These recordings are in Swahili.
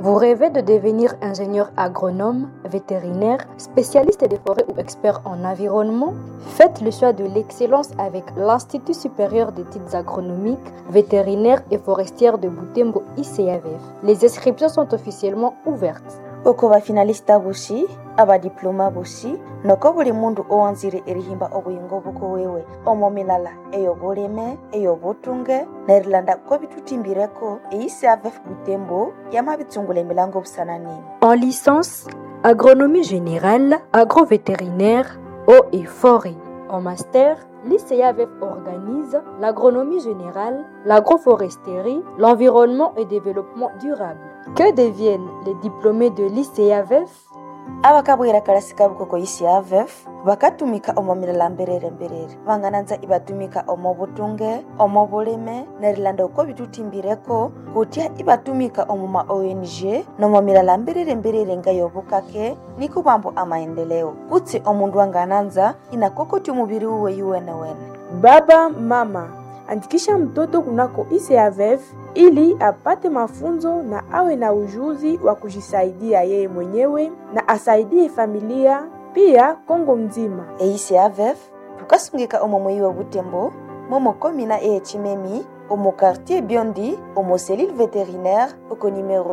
Vous rêvez de devenir ingénieur agronome, vétérinaire, spécialiste des forêts ou expert en environnement Faites le choix de l'excellence avec l'Institut supérieur d'études agronomiques, vétérinaires et forestières de Butembo ICAVF. Les inscriptions sont officiellement ouvertes. uko bafinalista bushi abadiploma bushi noko buli mundu owanzire erihimba obuyingo buko wewe omo milala eyobulime eyobutunge nerilanda ko bitutimbireko eisavef butembo yamabitsungula emilango busananini En licence, agronomie générale, agrovétérinaire, eau et forêt. En master, l'ICAVF organise l'agronomie générale, l'agroforesterie, l'environnement et développement durable. Que deviennent les diplômés de l'ICAVF abakabwera kalasi kabuko ko isavef bakatumika omo milala mberere mberere bangananza ibatumika omo butunge omo bulime nerilanda uko bitutimbireko kutya ibatumika omo ma ong nomo milala mberere mberere ngayobukake niko bambo amaendeleo kutsi omundu angananza inakokoti umubiri uwe yuwenewene Baba, mama, andikisha mtoto kunako ICAVF ili apate mafunzo na awe na ujuzi wa kujisaidia yeye mwenyewe na asaidie familia pia Kongo mzima. eisavef tukasungika omo mweyi wa butembo momo komina ehecimemi omo quartier biondi omo selile vétérinaire oko numero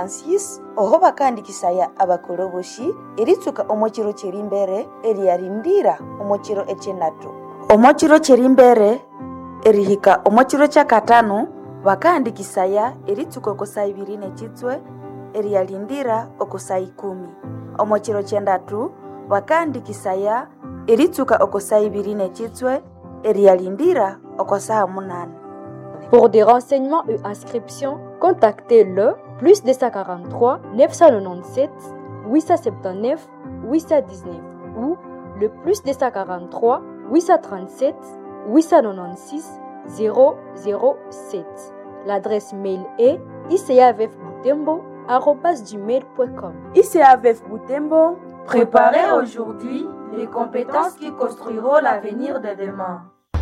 76 oho bakandikisaya abakoloboshi eritsuka omo chiro chiri mbere eriyarindira omo chiro echenatu omo chiro chiri mbere erihika omo chiro chakatano bakaandikisaya eritsuka oko saa ibiri nechitswe eriyalindira oko saa ikumi omo chiro chendatu bakaandikisaya eritsuka oko saa ibiri nechitswe eriyalindira oko saa munane Pour des renseignements et inscriptions, contactez le plus 243 997 879 819 ou le plus 243 837 896 007. L'adresse mail est icavfbutembo.com. ICAVF Butembo, Préparez aujourd'hui les compétences qui construiront l'avenir de demain.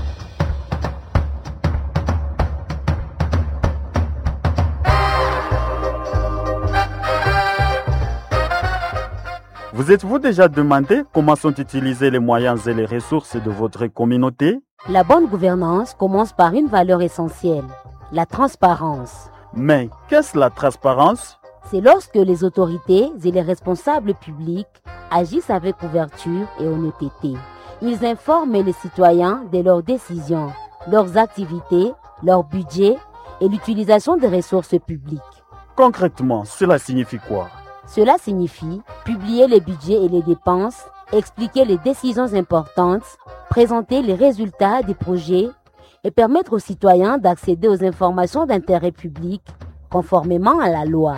Vous êtes-vous déjà demandé comment sont utilisés les moyens et les ressources de votre communauté La bonne gouvernance commence par une valeur essentielle, la transparence. Mais qu'est-ce la transparence C'est lorsque les autorités et les responsables publics agissent avec ouverture et honnêteté. Ils informent les citoyens de leurs décisions, leurs activités, leur budget et l'utilisation des ressources publiques. Concrètement, cela signifie quoi Cela signifie publier les budgets et les dépenses, expliquer les décisions importantes, présenter les résultats des projets et permettre aux citoyens d'accéder aux informations d'intérêt public conformément à la loi.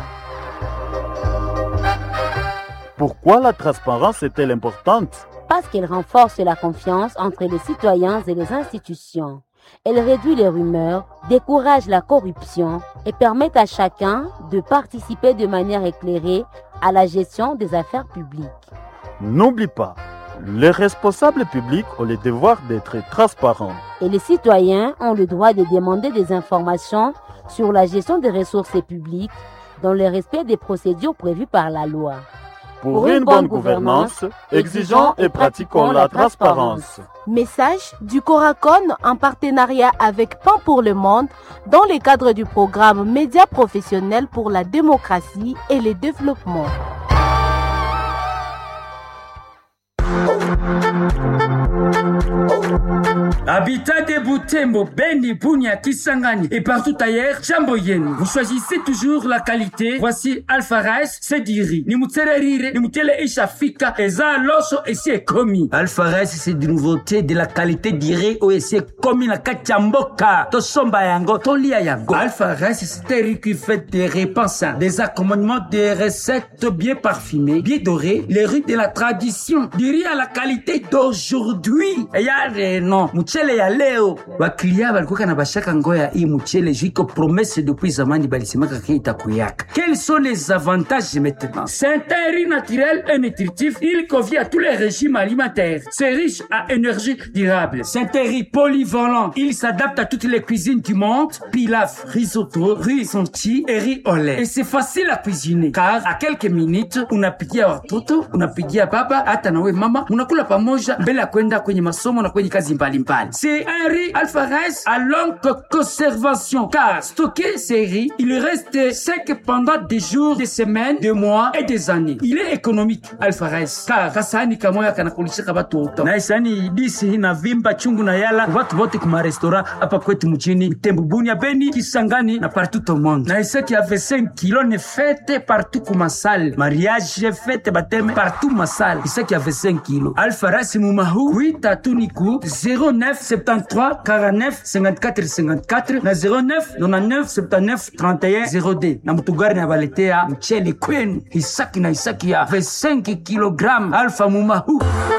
Pourquoi la transparence est-elle importante Parce qu'elle renforce la confiance entre les citoyens et les institutions. Elle réduit les rumeurs, décourage la corruption et permet à chacun de participer de manière éclairée à la gestion des affaires publiques. N'oublie pas, les responsables publics ont le devoir d'être transparents. Et les citoyens ont le droit de demander des informations sur la gestion des ressources publiques dans le respect des procédures prévues par la loi. Pour une bonne gouvernance, exigeons et pratiquons la transparence. Message du Coracon en partenariat avec Pain pour le Monde dans le cadre du programme Médias professionnels pour la démocratie et le développement. Habitat de Butembo, Beni, Bunia, Kisangani et partout ailleurs, jambo yenu. Vous choisissez toujours la qualité. Voici Alpha Rice, Sediri. Ni mutsererire, ni mutele ishafika, eza loso et c'est commis. Alpha Rice, c'est de nouveauté, de la qualité d'iré ou c'est commis na kachamboka. To somba yango, to lia yango. Alpha Rice, c'est un riz qui fait des repas sains, des accommodements, des recettes bien parfumées, bien dorées, les riz de la tradition. Du riz à la qualité d'aujourd'hui. produit ya reno mchele ya leo baklia balikuwa na bashaka ngoya hii mchele juiko promesse depuis zamani balisemaka ke itakuyaka quels sont les avantages maintenant C'est un riz naturel et nutritif. Il convient à tous les régimes alimentaires. C'est riche à énergie durable. C'est un riz polyvalent. Il s'adapte à toutes les cuisines du monde. Pilaf, risotto, riz sonti et riz au lait. Et c'est facile à cuisiner. Car à quelques minutes, unapikia watoto, unapikia baba, hata nawe mama, unakula pamoja mbele ya kwenda kwenye masomo na kwenye kazi mbalimbali. C'est un riz alpha rice à longue conservation. Car stocker ces riz, il reste sec pendant des jours, des semaines, des mois et des années. Il est économique, alpha rice. Car kasani kamoya kanakulishika watoto. Na isani disi na vimba chungu na yala watu wote kuma restaurant hapa kwetu mjini Butembo, Bunia, Beni, Kisangani na partout au monde. Na isa qui avait 5 kilos ne fête partout kuma salle. Mariage fête baptême partout ma salle. Isa qui avait 5 kilos. Alpha rice mumahu kuita tuniku 09 73 49 54 54 na 09 99 79 31 02 na mutugari na baletea mchele kwenu hisaki na hisaki ya 25 kilogram alfa mumahu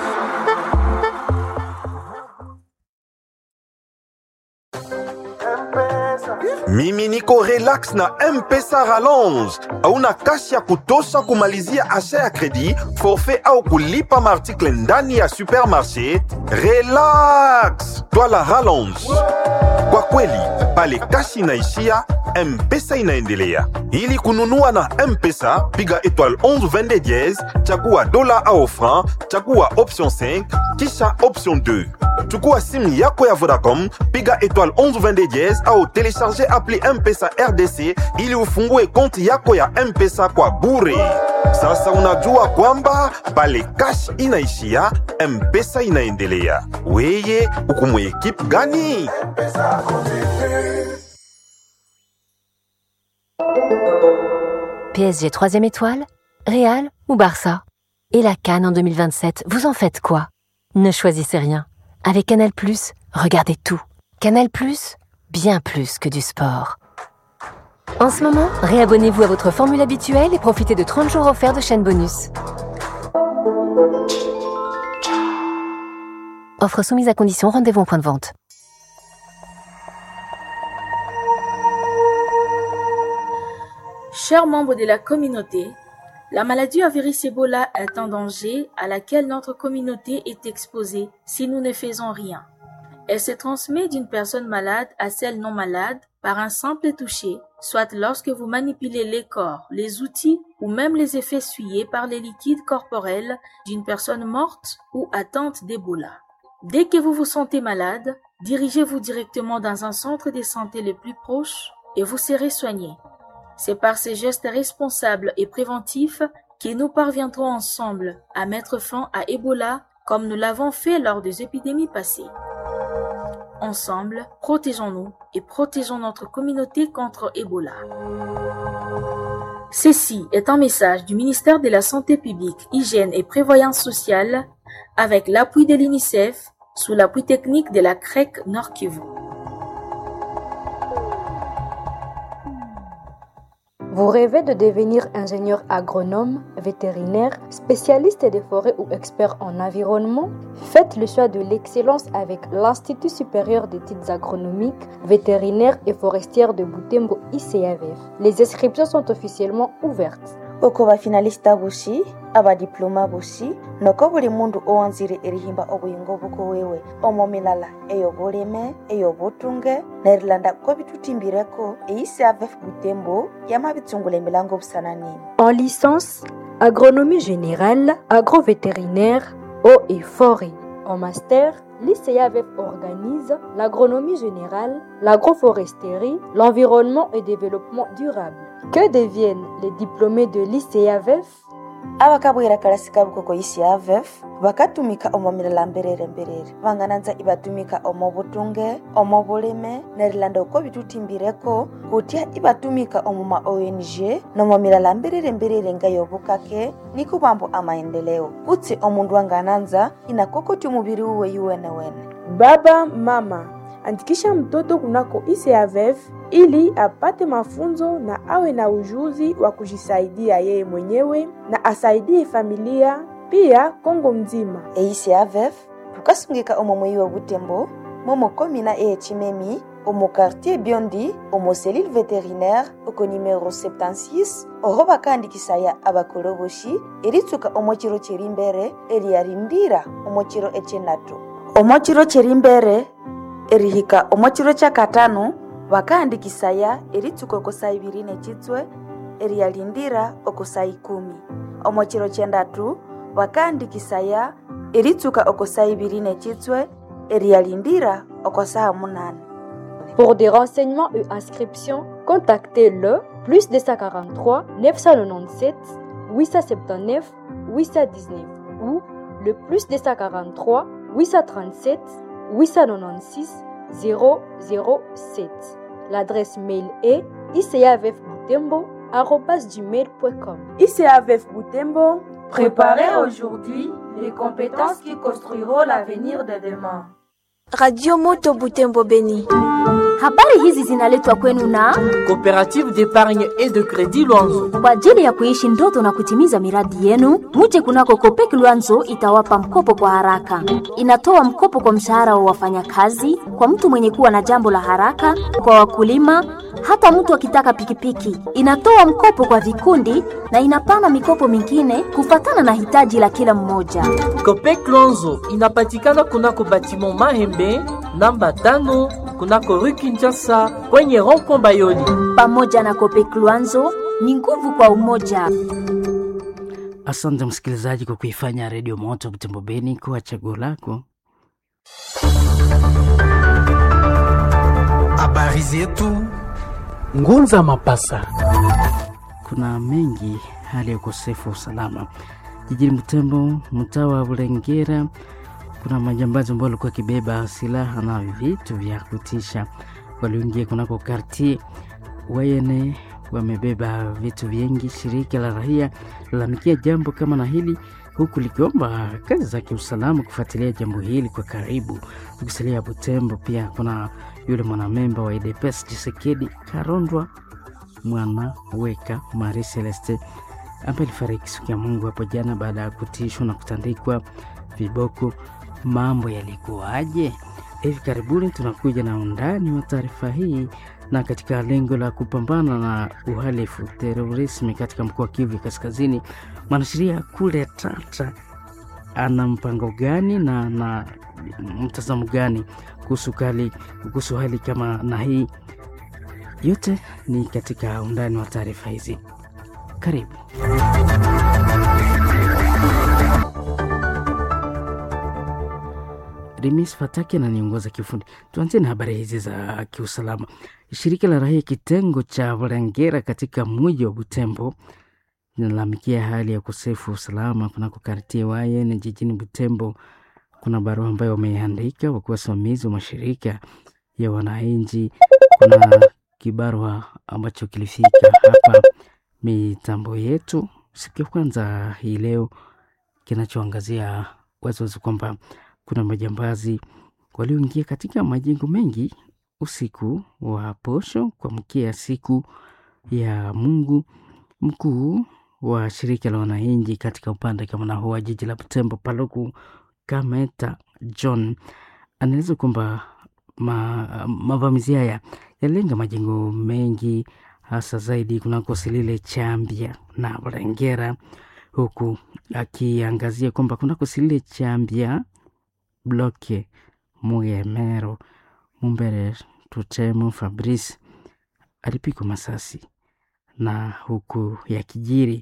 mimi niko relax na mpesa rallonge hauna kashi ya kutosha kumalizia asha ya kredi forfait au kulipa maartikle ndani ya supermarché relax twala rallonge kwa kweli pale kashi inaishia mpesa inaendelea ili kununua na mpesa piga étoile 11 22 diez chagua dola au franc chagua option 5 kisha option 2 chukua simu yako ya vodacom piga étoile 11 22 diez au telecharge appli mpesa rdc ili ufungue konti yako ya mpesa kwa bure sasa unajua kwamba pale kash inaishia mpesa inaendelea weye ukumwe ekipe gani PSG 3 étoile, Real ou Barça Et la Cannes en 2027, vous en faites quoi Ne choisissez rien. Avec Canal+, regardez tout. Canal+, bien plus que du sport. En ce moment, réabonnez-vous à votre formule habituelle et profitez de 30 jours offerts de chaîne bonus. Offre soumise à condition, rendez-vous en point de vente. Chers membres de la communauté, la maladie à virus Ebola est un danger à laquelle notre communauté est exposée si nous ne faisons rien. Elle se transmet d'une personne malade à celle non malade par un simple toucher, soit lorsque vous manipulez les corps, les outils ou même les effets essuyés par les liquides corporels d'une personne morte ou atteinte d'Ebola. Dès que vous vous sentez malade, dirigez-vous directement dans un centre de santé le plus proche et vous serez soigné. C'est par ces gestes responsables et préventifs que nous parviendrons ensemble à mettre fin à Ebola comme nous l'avons fait lors des épidémies passées. Ensemble, protégeons-nous et protégeons notre communauté contre Ebola. Ceci est un message du ministère de la Santé publique, Hygiène et Prévoyance sociale avec l'appui de l'UNICEF sous l'appui technique de la CREC Nord Kivu. Vous rêvez de devenir ingénieur agronome, vétérinaire, spécialiste des forêts ou expert en environnement Faites le choix de l'excellence avec l'Institut supérieur d'études agronomiques, vétérinaires et forestières de Butembo ICAVF. Les inscriptions sont officiellement ouvertes. oko bafinalista bushi abadiploma bushi noko buli mundu owanzire erihimba obuyingo buko wewe omo milala eyobulime eyobutunge nerilanda ko bitutimbireko eisavef butembo yamabitsungula emilango busananini En licence, agronomie générale, agrovétérinaire, eau et forêt. En master, l'ICAVF organise l'agronomie générale, l'agroforesterie, l'environnement et développement durable. Que deviennent les diplômés de l'ICAVF abakabwera kalasi kabuko ko ICAVF bakatumika omo milala mberere mberere bangananza ibatumika omo butunge omo bulime nerilanda uko bitutimbireko kutya ibatumika omo ma ONG nomo milala mberere mberere nga yobukake niko bambo amaendeleo kutsi omundu angananza inakokoti umubiri uwe yuwene wene Baba, mama, andikisha mtoto kunako ICAVF ili apate mafunzo na awe na ujuzi wa kujisaidia yeye mwenyewe na asaidie familia pia Kongo mzima. EICAVF tukasungika omo mweyi wa butembo momo komina e chimemi omo quartier biondi omo selile vétérinaire oko numero 76 oho bakandikisa ya abakoloboshi eritsuka omo chiro chiri mbere eriyarindira omo chiro echenatu omo chiro chiri mbere erihika omo chiro chakatano bakaandikisaya eritsuka oko saa ibiri nechitswe eriyalindira oko saa ikumi omo chiro chendatu bakaandikisaya eritsuka oko saa ibiri nechitswe eriyalindira oko saa munane Pour des renseignements et inscriptions, contactez le plus 243 997 879 819 ou le plus 243 837 896 007. L'adresse mail est icavfbutembo.com. ICAVF Butembo, Préparez aujourd'hui les compétences qui construiront l'avenir de demain. Radio Moto Butembo Beni. Habari hizi zinaletwa kwenu na Coopérative d'épargne et de crédit Luanzo. kwa ajili ya kuishi ndoto na kutimiza miradi yenu. Muje kunako Kopek Luanzo itawapa mkopo kwa haraka. Inatoa mkopo kwa mshahara wa wafanyakazi, kwa mtu mwenye kuwa na jambo la haraka, kwa wakulima, hata mtu akitaka pikipiki. Inatoa mkopo kwa vikundi na inapana mikopo mingine kufatana na hitaji la kila mmoja. Copec Luanzo inapatikana kunako batiment Mahembe namba tano kunako rue Kinshasa kwenye rond-point Bayoli. Pamoja na Kopek Luanzo ni nguvu kwa umoja. Asante msikilizaji kwa kuifanya Redio Moto Butembo Beni kuwa chaguo lako. Habari zetu Ngunza Mapasa. Kuna mengi hali ya ukosefu wa usalama jijini Butembo, mtaa wa Bulengera. Kuna majambazi ambao walikuwa wakibeba silaha na vitu vya kutisha, walioingia kunako kartie Wayene, wamebeba vitu vingi. Shirika la raia lalamikia jambo kama na hili huku likiomba kazi za kiusalama kufuatilia jambo hili kwa karibu. Tukisalia Butembo, pia kuna yule mwanamemba wa UDPS Chisekedi Karondwa mwana weka Marie Celeste ambaye alifariki siku ya Mungu hapo jana baada ya kutishwa na kutandikwa viboko. Mambo yalikuwaje? Hivi karibuni tunakuja na undani wa taarifa hii, na katika lengo la kupambana na uhalifu terorismi katika mkoa wa Kivu Kaskazini, mwanasheria kule Tata ana mpango gani na na mtazamo gani kuhusu hali kuhusu hali kama na hii? Yote ni katika undani wa taarifa hizi. Karibu. Remis Fataki ananiongoza kiufundi. Tuanzie na habari hizi za kiusalama. Shirika la raia kitengo cha Volengera katika mji wa Butembo linalalamikia hali ya ukosefu wa usalama kunako kartie Wayen jijini Butembo. Kuna barua ambayo wameandika wakiwa wasimamizi wa mashirika ya wananchi. Kuna kibarua ambacho kilifika hapa mitambo yetu siku ya kwanza hii leo, kinachoangazia waziwazi kwamba kuna majambazi walioingia katika majengo mengi usiku wa posho kuamkia siku ya Mungu. Mkuu wa shirika la wananchi katika upande kama na wa jiji la Butembo, Paluku Kameta John anaeleza kwamba ma, mavamizi haya yalenga majengo mengi hasa zaidi kunako Silile Chambia na Bulengera, huku akiangazia kwamba kunako Silile Chambia bloke Mugemero Mumbere Tutemo Fabrice alipigwa masasi, na huku ya kijiri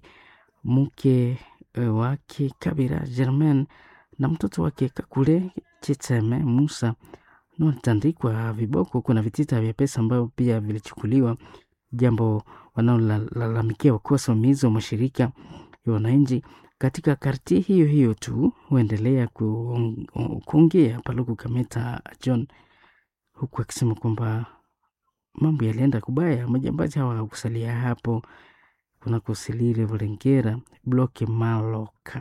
mke wake Kabira Germain na mtoto wake Kakule Chiteme Musa na walitandikwa viboko. Kuna vitita vya pesa ambavyo pia vilichukuliwa, jambo wanaolalamikia wakuwa wasimamizi wa mashirika ya wananchi katika karti hiyo hiyo tu huendelea kuongea Paluku Kameta John, huku akisema kwamba mambo yalienda kubaya. Majambazi hawa hawakusalia hapo kunakosilile Volengera bloke Maloka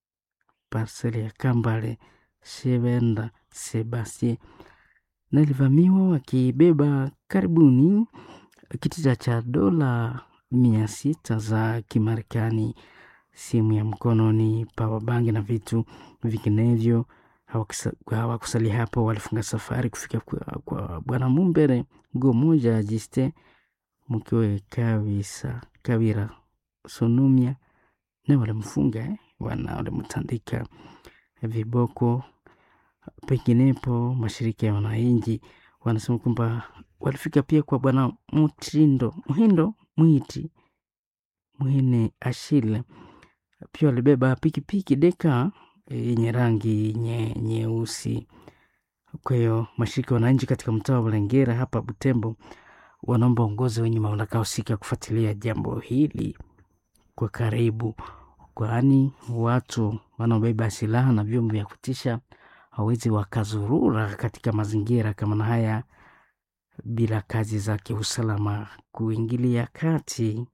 parseli ya Kambale Shevenda Sebastien na ilivamiwa wakibeba karibuni kitita cha dola mia sita za Kimarekani, simu ya mkononi, powerbank na vitu vinginevyo. hawakusalia hapo, walifunga safari kufika kwa, kwa bwana Mumbere go moja Jiste mkiwe Kawisa Kawira Sonumia na walimfunga eh, wana walimtandika viboko. Penginepo mashirika ya wananchi wanasema kwamba walifika pia kwa bwana Mutindo Muhindo Mwiti Mwine Ashile, pia walibeba pikipiki deka yenye rangi nye, nyeusi. Kwa hiyo mashirika ya wananchi katika mtaa wa Bulengera hapa Butembo wanaomba uongozi wenye mamlaka husika kufuatilia jambo hili kwa karibu, kwani watu wanaobeba silaha na vyombo vya kutisha hawezi wakazurura katika mazingira kama na haya bila kazi za kiusalama kuingilia kati.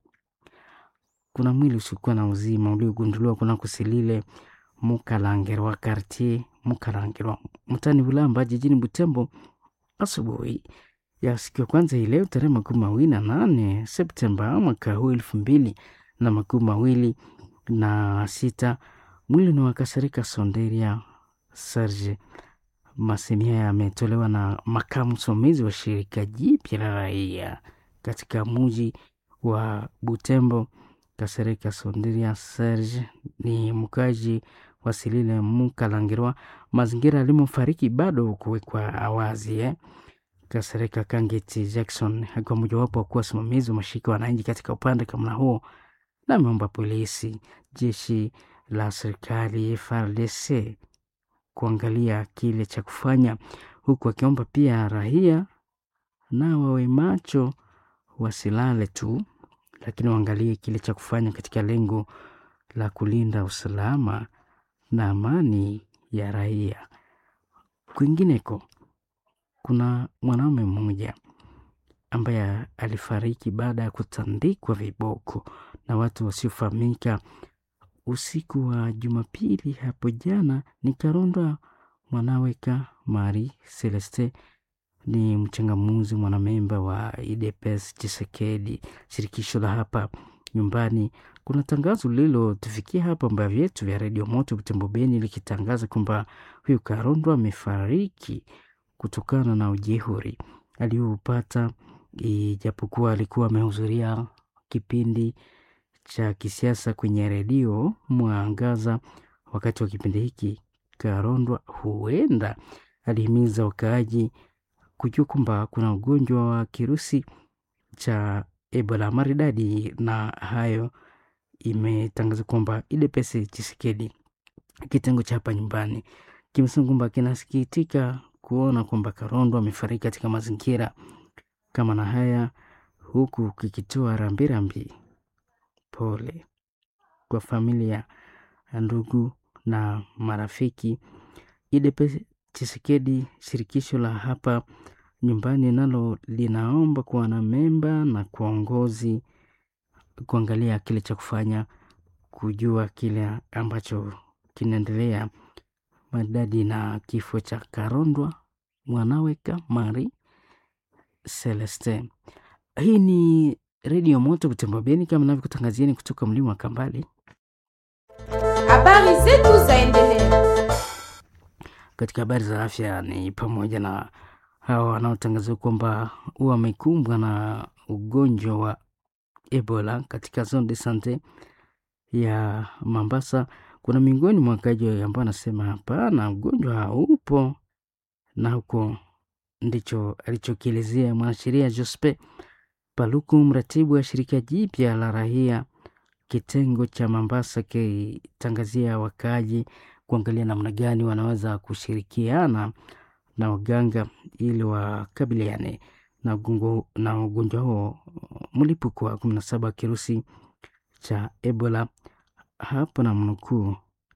Kuna mwili usiokuwa na uzima uliogunduliwa kunako Silile Mukalangerwa kartier Mukalangerwa mtani Bulamba jijini Butembo asubuhi ya siku ya kwanza hii leo tarehe makumi mawili na nane Septemba mwaka huu elfu mbili na makumi mawili na sita. Mwili ni wakasirika Sonderia Serge. Masemi haya yametolewa na makamu msimamizi wa shirika jipya la raia katika muji wa Butembo. Kasereka Sonderia Serge ni mkaji wa Silile Mukalangirwa. Mazingira alimofariki bado kuwekwa awazi eh. Kasereka Kangeti Jackson akiwa mojawapo wa kuwa wasimamizi wa mashirika wananchi katika upande kama huo, na ameomba polisi, jeshi la serikali FARDC kuangalia kile cha kufanya, huku akiomba pia raia na wawe macho, wasilale tu, lakini waangalie kile cha kufanya katika lengo la kulinda usalama na amani ya raia. Kwingineko kuna mwanaume mmoja ambaye alifariki baada ya kutandikwa viboko na watu wasiofahamika usiku wa Jumapili hapo jana. Ni Karondwa Mwanaweka Mari Celeste, ni mchangamuzi mwanamemba wa IDPS Chisekedi, shirikisho la hapa nyumbani. Kuna tangazo lililotufikia hapa amba vyetu vya redio Moto Butembo Beni likitangaza kwamba huyu Karondwa amefariki kutokana na ujehuri aliyoupata, ijapokuwa alikuwa amehudhuria kipindi cha kisiasa kwenye redio Mwangaza. Wakati wa kipindi hiki, Karondwa huenda alihimiza wakaaji kujua kwamba kuna ugonjwa wa kirusi cha Ebola maridadi, na hayo imetangaza kwamba IDPS Chisekedi kitengo cha hapa nyumbani kimesema kwamba kinasikitika kuona kwamba Karondwa amefariki katika mazingira kama na haya, huku kikitoa rambirambi pole kwa familia, ndugu na marafiki. IDPS Chisekedi, shirikisho la hapa nyumbani, nalo linaomba kwa wanamemba na kwa uongozi kuangalia kile cha kufanya, kujua kile ambacho kinaendelea madadi na kifo cha Karondwa Mwanaweka Mari Celeste. Hii ni Redio Moto Butembo Beni, kama navyokutangazieni kutoka mlima wa Kambale. Habari zetu zaendelea. Katika habari za afya ni pamoja na hawa wanaotangaziwa kwamba wamekumbwa na ugonjwa wa Ebola katika zone de sante ya Mambasa. Kuna miongoni mwa wakaji ambao anasema hapana, ugonjwa haupo, na huko ndicho alichokielezea mwanasheria Jospe Paluku, mratibu wa shirika jipya la raia kitengo cha Mambasa, kitangazia wakaaji kuangalia namna gani wanaweza kushirikiana na waganga ili wakabiliane na ugongo- na ugonjwa huo mlipuko wa kumi na saba wa kirusi cha Ebola. Hapo na mnukuu,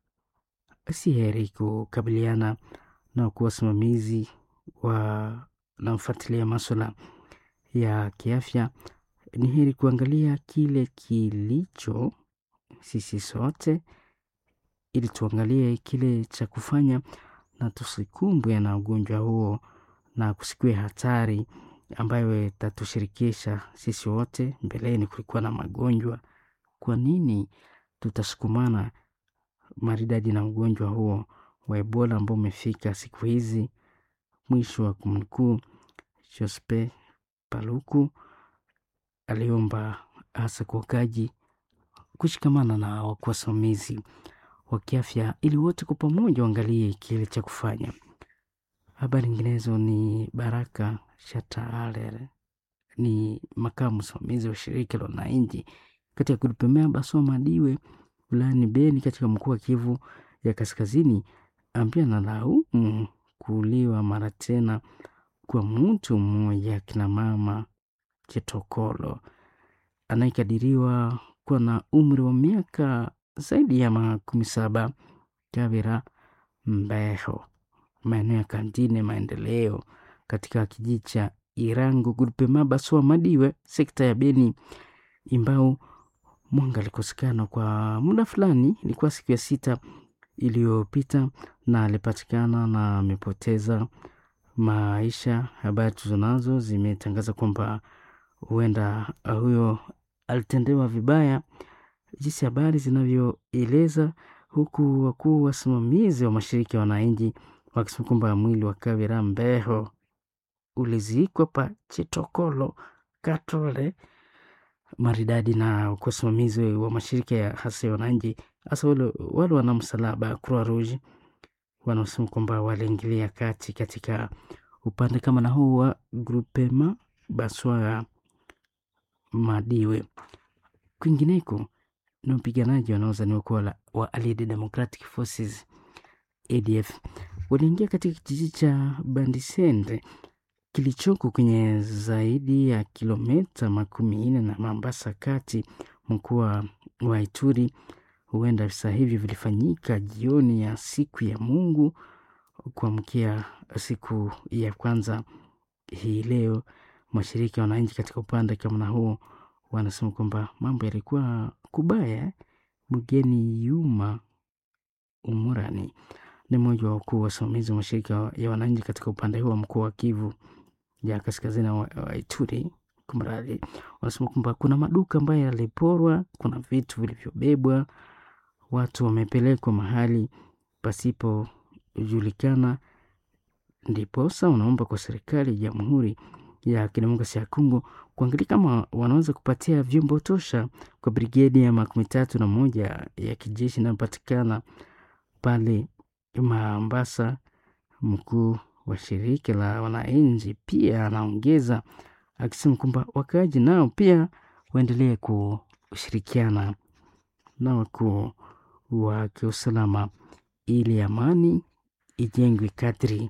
si heri kukabiliana na kuwa wasimamizi wa namfuatilia maswala ya kiafya, ni heri kuangalia kile kilicho sisi sote, ili tuangalie kile cha kufanya na tusikumbwe na ugonjwa huo na kusikue hatari ambayo itatushirikisha sisi wote. Mbeleni kulikuwa na magonjwa, kwa nini tutasukumana maridadi na ugonjwa huo wa Ebola ambao umefika siku hizi. Mwisho wa kumnukuu, Jospe Paluku aliomba hasa kwa wakaji kushikamana na wasimamizi wa kiafya ili wote kwa pamoja waangalie kile cha kufanya. Habari nyinginezo ni Baraka Shataler ni makamu msimamizi wa shirika la wananchi katika kulipemea Baswa Madiwe wilayani Beni katika mkoa wa Kivu ya Kaskazini, ambia na laumu kuuliwa mara tena kwa mtu mmoja kina mama Chitokolo anayekadiriwa kuwa na umri wa miaka zaidi ya makumi saba Kavira Mbeho, maeneo ya Kantine Maendeleo katika kijiji cha Irango Gulpema Baswa Madiwe, sekta ya Beni, imbao mwanga alikosekana kwa muda fulani. Ilikuwa siku ya sita iliyopita, na alipatikana na amepoteza maisha. Habari tulizonazo zimetangaza kwamba huenda huyo alitendewa vibaya, jinsi habari zinavyoeleza, huku wakuu wasimamizi wa mashirika ya wananchi wakisema kwamba mwili wa Kavira Mbeho ulizikwa pa Chitokolo Katole maridadi na wasimamizi wa mashirika ya hasa ya wananchi hasa wale, wale wana msalaba Croix Rouge wanaosema kwamba waliingilia kati katika upande kama na huu wa Grupema Baswa Madiwe. Kwingineko ni wapiganaji wanaozaniwa kuwa wa Allied Democratic Forces ADF waliingia katika kijiji cha Bandisende kilichoko kwenye zaidi ya kilomita makumi nne na Mambasa kati mkoa wa Ituri. Huenda visa hivi vilifanyika jioni ya siku ya Mungu kuamkia siku ya kwanza hii leo. Mashirika ya wananchi katika upande kama na huo wanasema kwamba mambo yalikuwa kubaya. Mgeni Yuma Umurani ni mmoja wa wakuu wasimamizi wa mashirika ya wananchi katika upande huo wa mkoa wa Kivu ya kaskazini wa, wa Ituri. Kumradhi, wanasema kwamba kuna maduka ambayo yaliporwa, kuna vitu vilivyobebwa, watu wamepelekwa mahali pasipojulikana. Ndiposa wanaomba kwa serikali ya Jamhuri ya Kidemokrasia ya Kongo kuangalia kama wanaweza kupatia vyombo tosha kwa brigedi ya makumi tatu na moja ya kijeshi inayopatikana pale Mambasa. Mkuu wa shirika la wananchi pia anaongeza akisema kwamba wakaaji nao pia waendelee kushirikiana na wakuu wa kiusalama ili amani ijengwe kadri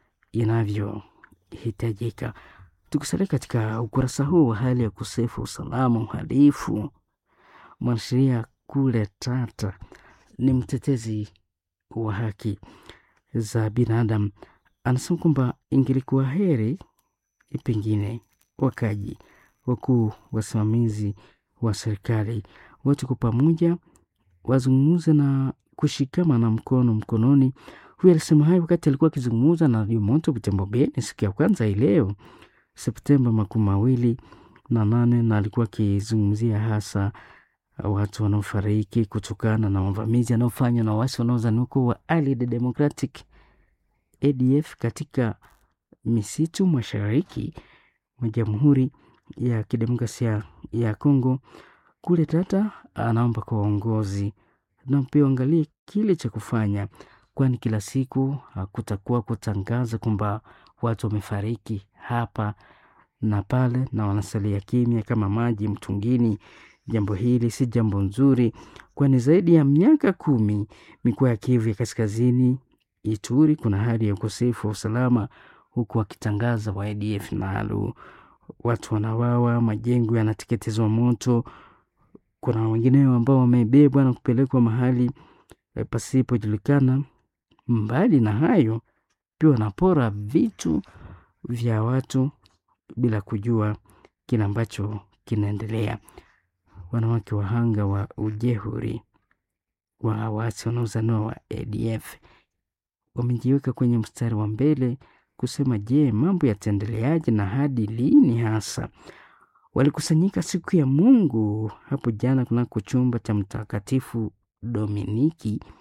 inavyohitajika. Tukisalia katika ukurasa huu wa hali ya ukosefu wa usalama, uhalifu, mwanasheria Kule Tata ni mtetezi wa haki za binadamu anasema kwamba ingelikuwa heri pengine wakaji wakuu wasimamizi wa serikali wote kwa pamoja wazungumze na kushikama na mkono mkononi. Huyu alisema hayo wakati alikuwa akizungumza na Radio Moto Butembo Beni siku ya kwanza hii leo Septemba makumi mawili na nane, na alikuwa akizungumzia hasa watu wanaofariki kutokana na mavamizi yanayofanywa na wasi wanaozaniwa kuwa wa Allied Democratic ADF katika misitu mashariki mwa Jamhuri ya Kidemokrasia ya Kongo. Kule Tata anaomba kwa waongozi na pia angalie kile cha kufanya, kwani kila siku hakutakuwa kutangaza kwamba watu wamefariki hapa na pale na wanasalia kimya kama maji mtungini. Jambo hili si jambo nzuri, kwani zaidi ya miaka kumi mikoa ya Kivu ya Kaskazini, Ituri kuna hali ya ukosefu wa usalama, huku wakitangaza wa ADF nalo watu wanawawa, majengo yanateketezwa moto. Kuna wengineo ambao wamebebwa na kupelekwa mahali pasipojulikana. Mbali na hayo, pia wanapora vitu vya watu bila kujua kile ambacho kinaendelea. Wanawake wahanga wa ujehuri wa waasi wanaozaniwa wa ADF wamejiweka kwenye mstari wa mbele kusema, je, mambo yataendeleaje na hadi lini hasa? Walikusanyika siku ya Mungu hapo jana kunako chumba cha Mtakatifu Dominiki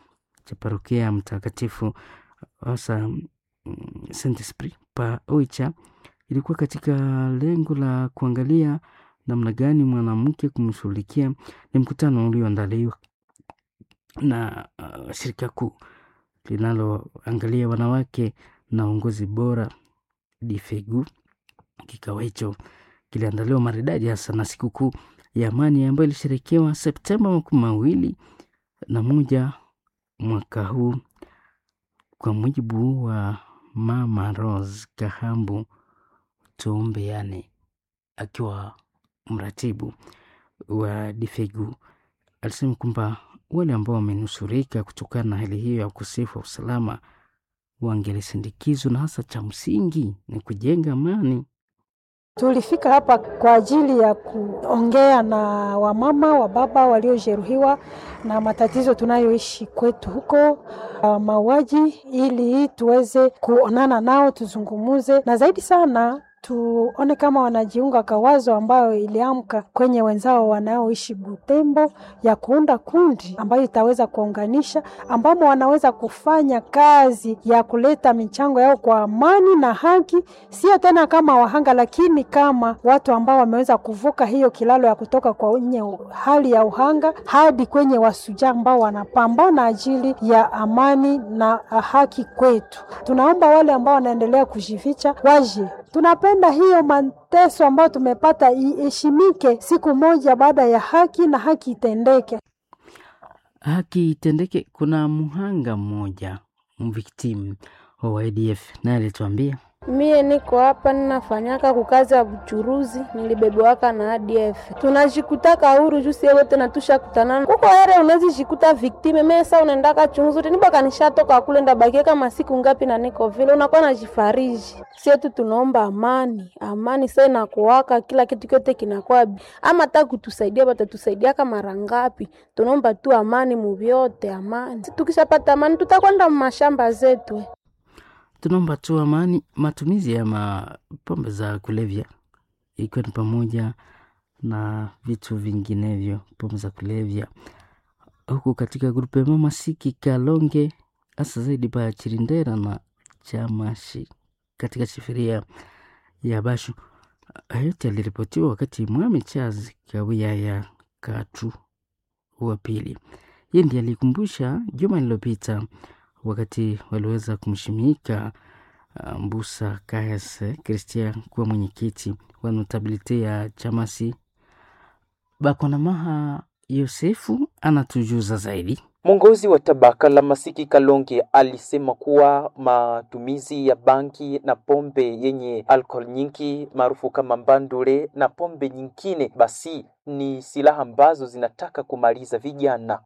cha parokia Mtakatifu hasa Saint Esprit pa Oicha ilikuwa katika lengo la kuangalia namna gani mwanamke kumshughulikia. Ni mkutano ulioandaliwa na uh, shirika kuu linaloangalia wanawake na uongozi bora Difegu. Kikao hicho kiliandaliwa maridadi hasa na sikukuu ya amani ambayo ilisherekewa Septemba makumi mawili na moja mwaka huu, kwa mujibu wa Mama Rose Kahambu Tuombe, yani akiwa mratibu wa Difegu, alisema kwamba wale ambao wamenusurika kutokana na hali hiyo ya ukosefu wa usalama wangelisindikizwa, na hasa cha msingi ni kujenga amani. Tulifika hapa kwa ajili ya kuongea na wamama wa baba waliojeruhiwa na matatizo tunayoishi kwetu huko uh, mauaji, ili tuweze kuonana nao tuzungumuze, na zaidi sana tuone kama wanajiunga kwa wazo ambayo iliamka kwenye wenzao wanaoishi Butembo ya kuunda kundi ambayo itaweza kuunganisha, ambamo wanaweza kufanya kazi ya kuleta michango yao kwa amani na haki, sio tena kama wahanga, lakini kama watu ambao wameweza kuvuka hiyo kilalo ya kutoka kwenye hali ya uhanga hadi kwenye wasujaa ambao wanapambana ajili ya amani na haki kwetu. Tunaomba wale ambao wanaendelea kujificha waje tunapenda hiyo mateso ambayo tumepata iheshimike siku moja baada ya haki na haki itendeke. Haki itendeke. Kuna mhanga mmoja mviktimu wa ADF naye alituambia Mie niko hapa ninafanyaka kukazi ya buchuruzi, nilibebewaka na ADF. Tunajikutaka huru juu sie wote natusha kutanana kuko ere, unazijikuta viktime mesa unaendaka chunguzi tinibaka nishatoka kule ndabakie kama siku ngapi na niko vile unakuwa najifariji. Sie tu tunaomba amani, amani sasa inakuwaka kila kitu kyote kinakuwa ama hata kutusaidia batatusaidiaka mara ngapi? Tunaomba tu amani muvyote, amani. Tukishapata amani tutakwenda mashamba zetu tunaomba tu amani. Matumizi ya mapombe za kulevya ikiwa ni pamoja na vitu vinginevyo, pombe za kulevya huku katika grupe mama siki Kalonge, hasa zaidi pa Chirindera na Chamashi katika shifiria ya Bashu. Yote aliripotiwa wakati Mwami Charles Kawia ya Katu wa pili, yeye ndiye alikumbusha juma lililopita wakati waliweza kumshimika uh, Mbusa KS Christian kuwa mwenyekiti wa notabilite ya chamasi. Bakonamaha Yosefu anatujuza zaidi. Mwongozi wa tabaka la Masiki Kalonge alisema kuwa matumizi ya bangi na pombe yenye alcohol nyingi maarufu kama mbandule na pombe nyingine basi ni silaha ambazo zinataka kumaliza vijana.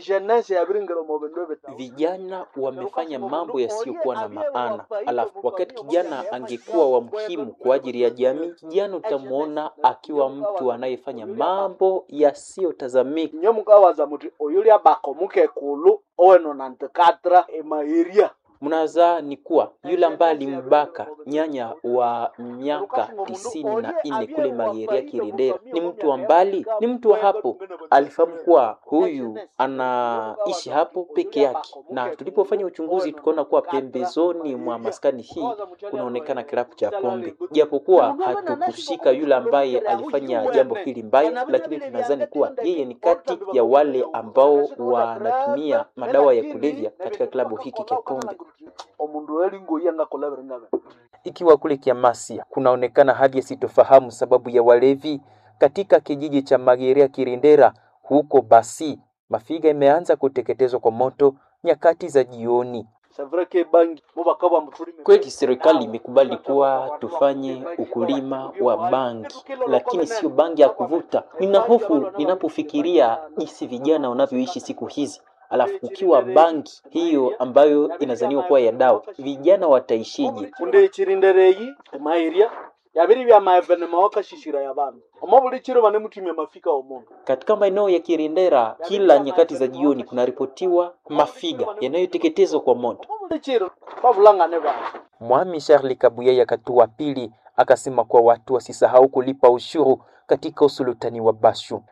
Vijana wamefanya mambo yasiyokuwa na maana, alafu wakati kijana angekuwa wa muhimu kwa ajili ya jamii, kijana utamwona akiwa mtu anayefanya mambo yasiyotazamika. nye mukawaza muti oyulia bako mukekulu oweno nantikatra emairia mnaza ni kuwa yule ambaye alimbaka nyanya wa miaka tisini na nne kule Mageria Kirendera ni mtu wa mbali, ni mtu wa hapo. Alifahamu kuwa huyu anaishi hapo peke yake, na tulipofanya uchunguzi tukaona kuwa pembezoni mwa maskani hii kunaonekana kilabu cha pombe, japokuwa hatukushika yule ambaye alifanya jambo hili mbaya, lakini tunadhani kuwa yeye ni kati ya wale ambao wanatumia madawa ya kulevya katika klabu hiki cha pombe omundu elingoya ngakolabere ngabe ikiwa kule Kiamasia kunaonekana hali ya sitofahamu sababu ya walevi katika kijiji cha Mageria Kirindera huko basi mafiga imeanza kuteketezwa kwa moto nyakati za jioni. Kweli serikali imekubali kuwa tufanye ukulima wa bangi, lakini sio bangi ya kuvuta. Nina hofu ninapofikiria jinsi vijana wanavyoishi siku hizi alafu ukiwa bangi hiyo ambayo inazaniwa kuwa ya dawa, vijana wataishije? unde chirindereyi emairia yabiri bya maevenema wakashishira ya bantu omo buli chiro bane mutumia mafika omundu Katika maeneo ya Kirindera, kila nyakati za jioni kunaripotiwa mafiga yanayoteketezwa kwa moto. buli chiro babulangane bantu Mwami Charles Kabuya ya Katua pili akasema kuwa watu wasisahau kulipa ushuru katika usulutani wa Bashu.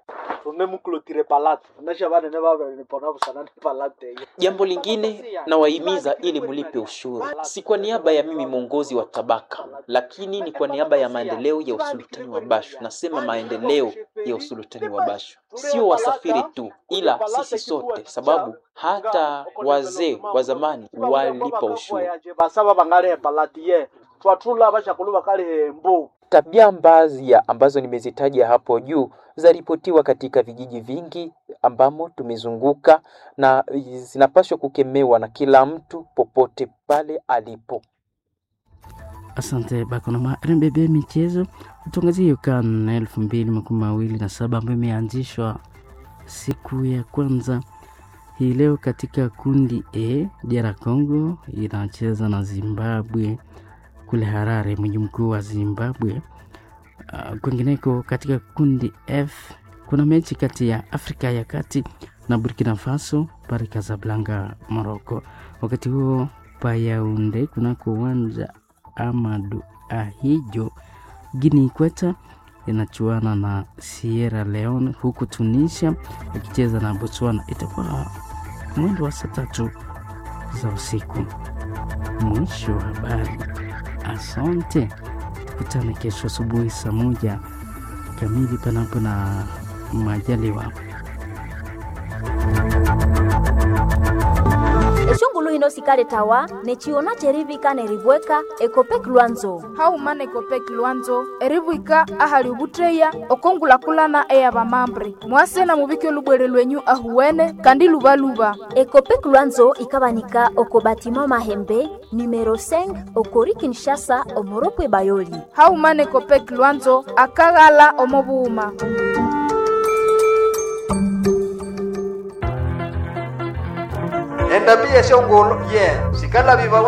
tunemukulotire palate nasha vanene vavenipona vusanani palate iyo Jambo lingine nawahimiza ili mlipe ushuru, si kwa niaba ya mimi mwongozi wa tabaka, lakini ni kwa niaba ya maendeleo ya usultani wa Bashu. Nasema maendeleo ya usultani wa Bashu, sio wasafiri tu, ila sisi sote, sababu hata wazee wa zamani walipa ushuru. basaba bangale palati ye twatula bashakulu bakali mbu Tabia mbaya ambazo nimezitaja hapo juu zaripotiwa katika vijiji vingi ambamo tumezunguka na zinapaswa kukemewa na kila mtu popote pale alipo. Asante Bakonoma. RMBB michezo tuangazie CAN elfu mbili makumi mawili na saba ambayo imeanzishwa siku ya kwanza hii leo katika kundi A. DR Congo inacheza na Zimbabwe kule Harare, mji mkuu wa Zimbabwe. Uh, kwingineko katika kundi F kuna mechi kati ya Afrika ya Kati na Burkina Faso pale Casablanca, Morocco. Wakati huo Payaunde kunako uwanja Amadu Ahijo Guinea Ikweta inachuana na Sierra Leone, huku Tunisia ikicheza na Botswana. Itakuwa mwendo wa saa tatu za usiku. Mwisho wa habari. Asante, tukutane kesho asubuhi saa moja kamili, panapo na majaliwa. eshongulu hino sikale tawa nechiona cherivika neribweka ekopek lwanzo haumana ekopek lwanzo eribwika ahali ubutreya okongulakulana eya bamambre mwasena mubike lubwere lwenyu ahuwene kandi lubaluba ekopek lwanzo ikabanika oko batima mahembe numero 5 okori kinshasa omoropwe bayoli haumana ekopek lwanzo akaghala omobuuma endabia shongolo ye sikala viva